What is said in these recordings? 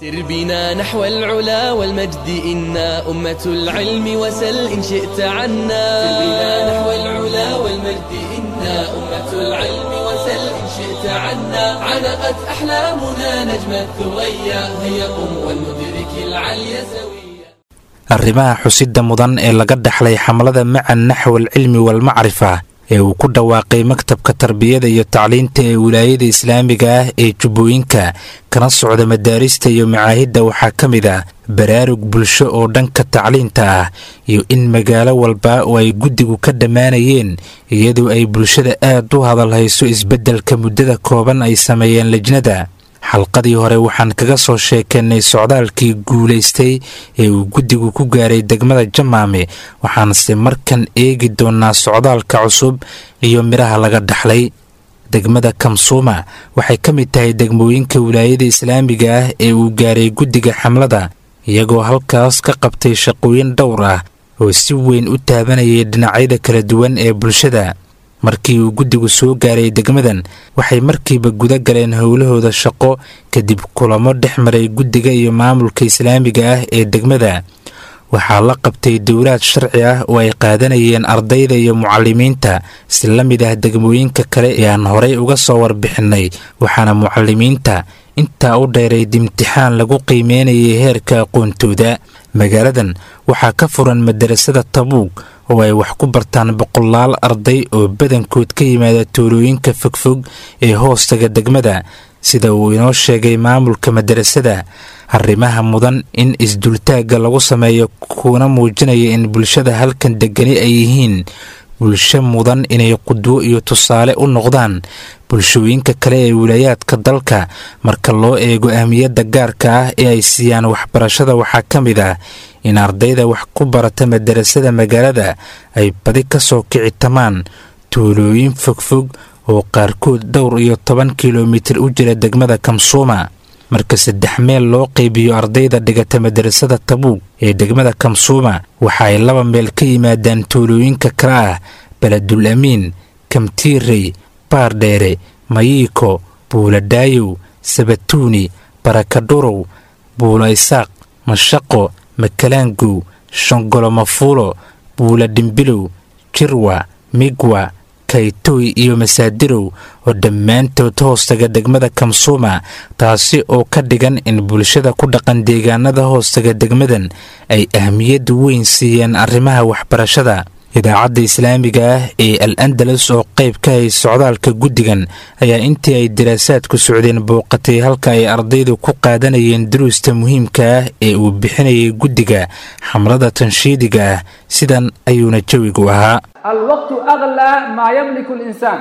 سر بنا نحو العلا والمجد إنا أمة العلم وسل إن شئت عنا سر بنا نحو العلا والمجد إنا أمة العلم وسل إن شئت عنا علقت أحلامنا نجم الثريا هيا قم ولندرك العلي سويا arrimaha xusidda mudan ee laga dhaxlay xamlada maca naxwal cilmi walmacrifa ee uu ku dhawaaqay maktabka tarbiyada iyo tacliinta ee wilaayada islaamiga ah ee jubbooyinka kana socda madaarista iyo macaahidda waxaa ka mid ah baraarug bulsho oo dhanka tacliinta ah iyo in magaalo walba oo ay guddigu ka dhammaanayeen iyadoo ay bulshada aad u hadal hayso isbeddelka muddada kooban ay sameeyeen lejnada xalqadii hore waxaan kaga soo sheekeennay socdaalkii guulaystay ee uu guddigu ku gaaray degmada jamaame waxaanse markan eegi doonnaa socdaalka cusub iyo midhaha laga dhaxlay degmada kamsuuma waxay ka mid tahay degmooyinka wilaayada islaamiga ah ee uu gaaray guddiga xamlada iyagoo halkaas ka qabtay shaqooyin dhowr ah oo si weyn u taabanayay dhinacyada kala duwan ee bulshada markii uu guddigu soo gaaray degmadan waxay markiiba guda galeen howlahooda shaqo kadib kulamo dhex maray guddiga iyo maamulka islaamiga ah ee degmada waxaa la qabtay dowlaad sharci ah oo ay qaadanayeen ardayda iyo mucalimiinta si la mid ah degmooyinka kale ee aan horay uga soo warbixinnay waxaana mucalimiinta intaa u dheerayd imtixaan lagu qiimeynayay heerka aqoontooda magaaladan waxaa ka furan madarasada tabuug oo ay wax ku bartaan boqolaal arday oo badankood ka yimaada tuulooyinka fogfog ee hoostaga degmada sida uu inoo sheegay maamulka madarasada arrimaha mudan in isdultaagga lagu sameeyo kuna muujinaya in bulshada halkan degani ay yihiin bulsho mudan inay qudwo iyo tusaale u noqdaan bulshooyinka kale ee wilaayaadka dalka marka loo eego ahmiyadda gaarka ah ee ay siiyaan waxbarashada waxaa ka mid ah in ardayda wax ku barata madarasada magaalada ay badi ka soo kicitamaan tuulooyin fogfog oo qaarkood dhowr iyo toban kilomitir u jira degmada kamsuuma marka saddex meel loo qaybiyo ardayda dhigata madarasada tabuug ee degmada kamsuuma waxa ay laba meel ka yimaadaan tuulooyinka kale ah beledul amiin kamtiirey baardheere mayiiko buuladhaayow sabatuuni barakadhurow buulo isaaq mashaqo makalaangow shongolo mafuulo buula dhimbilow jirwa migwa kaytoy iyo masaadirow oo dhammaantood hoostaga degmada kamsuuma taasi oo ka dhigan in bulshada ku dhaqan deegaanada hoostaga degmadan ay ahmiyad weyn siiyeen arrimaha waxbarashada idaacadda islaamiga ah ee al andalus oo qayb ka hay socdaalka guddigan ayaa intii ay daraasaadku socdeen booqatay halka ay ardaydu ku qaadanayeen duruusta muhiimka ah ee uu bixinayay guddiga xamlada tanshiidiga ah sidan ayuuna jawigu ahaa الوقت أغلى ما يملك الإنسان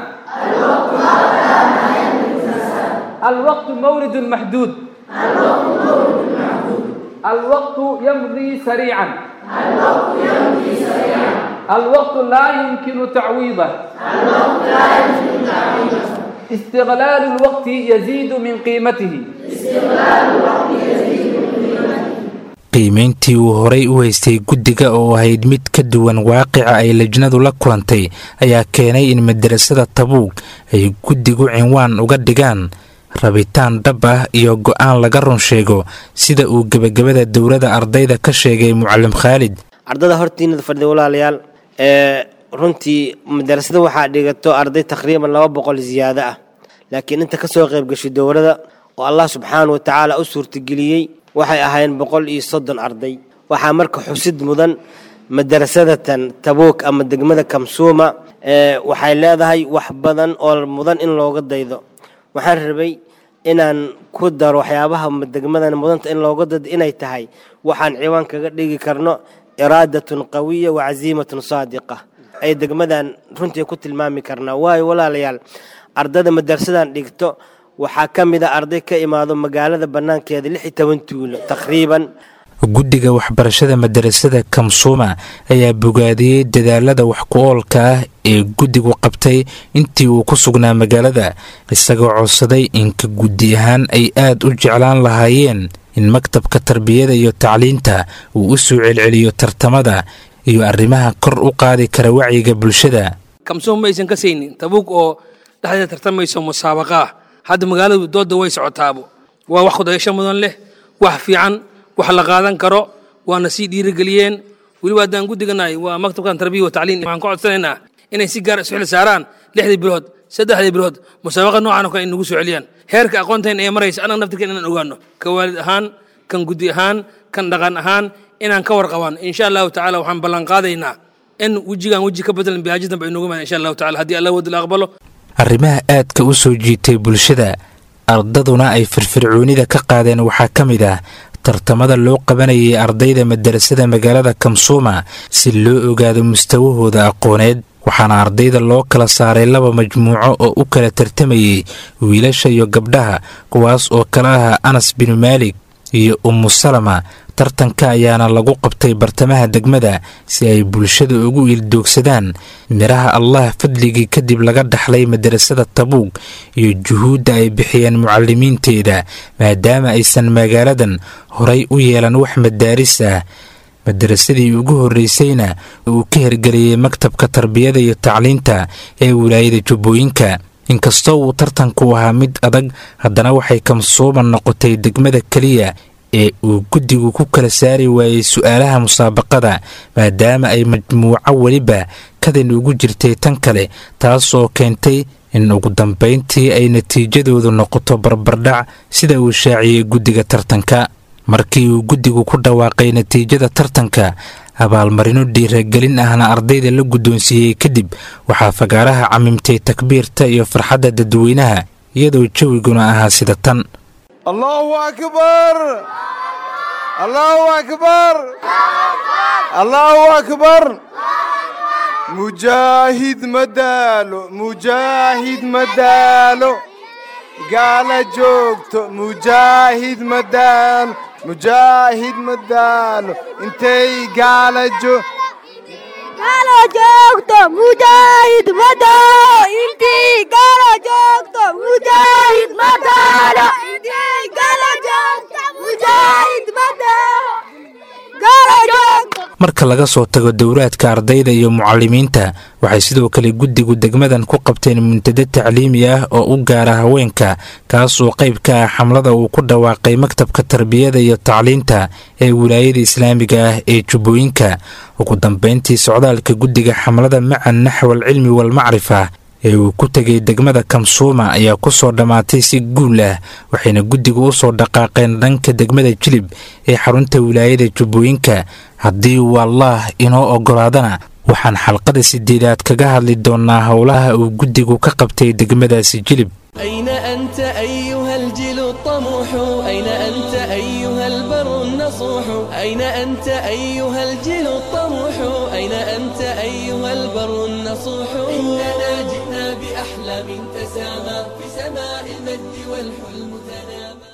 الوقت مورد محدود الوقت يمضي سريعا الوقت لا يمكن تعويضه استغلال الوقت يزيد من قيمته qiimayntii uu horay u haystay guddiga oo ahayd mid ka duwan waaqica ay lajnadu la kulantay ayaa keenay in madarasada tabuug ay guddigu cinwaan uga dhigaan rabitaan dhab ah iyo go'aan laga run sheego sida uu gebagabada dowladda ardayda ka sheegay mucalim khaalid ardada hortiinada fadhiya walaalayaal ee runtii madarasada waxaa dhigato arday taqriiban laba boqol ziyaado ah laakiin inta kasoo qayb gashay dowladda oo allah subxaana wa tacaala u suurtageliyey waxay ahaayeen boqol iyo soddon arday waxaa marka xusid mudan madarasadatan tabuuk ama degmada kamsuuma waxay leedahay wax badan oo mudan in looga daydo waxaan rabay inaan ku daro waxyaabaha degmadan mudanta in looga daydo inay tahay waxaan ciwaan kaga dhigi karno iraadatun qawiya wa casiimatun saadiqa ay degmadan runtii ku tilmaami karnaa waayo walaalayaal ardada madarasadan dhigto waxaa ka mid a arday ka imaado magaalada bannaankeeda lix iyo toban tuulo taqriiban guddiga waxbarashada madarasada kamsuuma ayaa bogaadiyey dadaalada wax ku oolka ah ee guddigu qabtay intii uu ku sugnaa magaalada isagoo codsaday inka guddi ahaan ay aad u jeclaan lahaayeen in maktabka tarbiyada iyo tacliinta uu u soo celceliyo tartamada iyo arrimaha kor u qaadi kara wacyiga bulshada kamsuum maysan ka saynin tabuug oo dhexdeeda tartamayso musaabaqa ah hadda magaaladu dooda way socotaabo waa wax kudayasho mudan leh wax fiican wax la qaadan karo waana sii dhiirigeliyeen weliba haddaan guddiganahay waa maktabkan tarbiya wa tacliin waxaan ka codsanaynaa inay si gaar isu xil saaraan lixdii bilood saddexdii bilood musaabaqa noocan oo kale ay nagu soo celiyaan heerka aqoontayn ee maraysa annaga naftirkeen inaan ogaano ka waalid ahaan kan guddi ahaan kan dhaqan ahaan inaan ka warqabaan insha allahu tacaala waxaan ballan qaadaynaa in wejigaan weji ka bedelan bihaajid dambe ay noogu imaan insha allahu tacala haddii allah wadil aqbalo arrimaha aadka u soo jiitay bulshada ardaduna ay firfircoonida ka qaadeen waxaa ka mid ah tartamada loo qabanayay ardayda madarasada magaalada kamsuuma si loo ogaado mustawahooda aqooneed waxaana ardayda loo kala saaray laba majmuuco oo u kala tartamayay wiilasha iyo gabdhaha kuwaas oo kala ah anas binu maalik iyo ummu salama tartanka ayaana lagu qabtay bartamaha degmada si ay bulshada ugu ildoogsadaan midhaha allah fadligii kadib laga dhaxlay madarasada tabuug iyo juhuudda ay bixiyeen mucalimiinteeda maadaama aysan magaaladan horay u yeelan wax madaaris ah madarasadii ugu horreysayna uu ka hirgeliyey maktabka tarbiyada iyo tacliinta ee wilaayada jubbooyinka inkastoo uu tartanku ahaa mid adag haddana waxay kamsuuban noqotay degmada keliya ee uu guddigu ku kala saari waayey su'aalaha musaabaqada maadaama ay majmuuco weliba kadan ugu jirtay tan kale taasoo keentay in ugu dambayntii ay natiijadoodu noqoto barbardhac sida uu shaaciyey guddiga tartanka markii uu guddigu ku dhawaaqay natiijada tartanka abaalmarino dhiiragelin ahna ardayda la guddoonsiiyey kadib waxaa fagaaraha camimtay takbiirta iyo farxadda dadweynaha iyadoo jawiguna ahaa sida tan allahu akbar allahu akbar allahu akbar mujaahid madaalo mujaahid madaalo gaala joogto mujaahid madaalo mujaahid madaalo intay gaala joog gaala joogto mujaahid madaalo intii gaala joogto mujaahid madaalo intii gaala joogto mujaahid madaalo gaala joogto marka laga soo tago dowraadka ardayda iyo mucalimiinta waxay sidoo kale guddigu degmadan ku qabteen muntado tacliimi ah oo u gaara haweenka kaasoo qayb ka ah xamlada uu ku dhawaaqay maktabka tarbiyada iyo tacliinta ee wilaayada islaamiga ah ee jubbooyinka ugu dambayntii socdaalka guddiga xamlada maca naxwal cilmi walmacrifa ee uu ku tegay degmada kamsuuma ayaa ku soo dhammaatay si guul ah waxayna guddigu u soo dhaqaaqeen dhanka degmada jilib ee xarunta wilaayada jubbooyinka haddii uu allaah inoo oggolaadana waxaan xalqada sideedaad kaga hadli doonnaa howlaha uu guddigu ka qabtay degmadaasi jilib أين أنت أيها الجيل الطموح أين أنت أيها البر النصوح أين أنت أيها الجيل الطموح أين أنت أيها البر النصوح إننا جئنا بأحلام تسامى في سماء المجد والحلم تنامى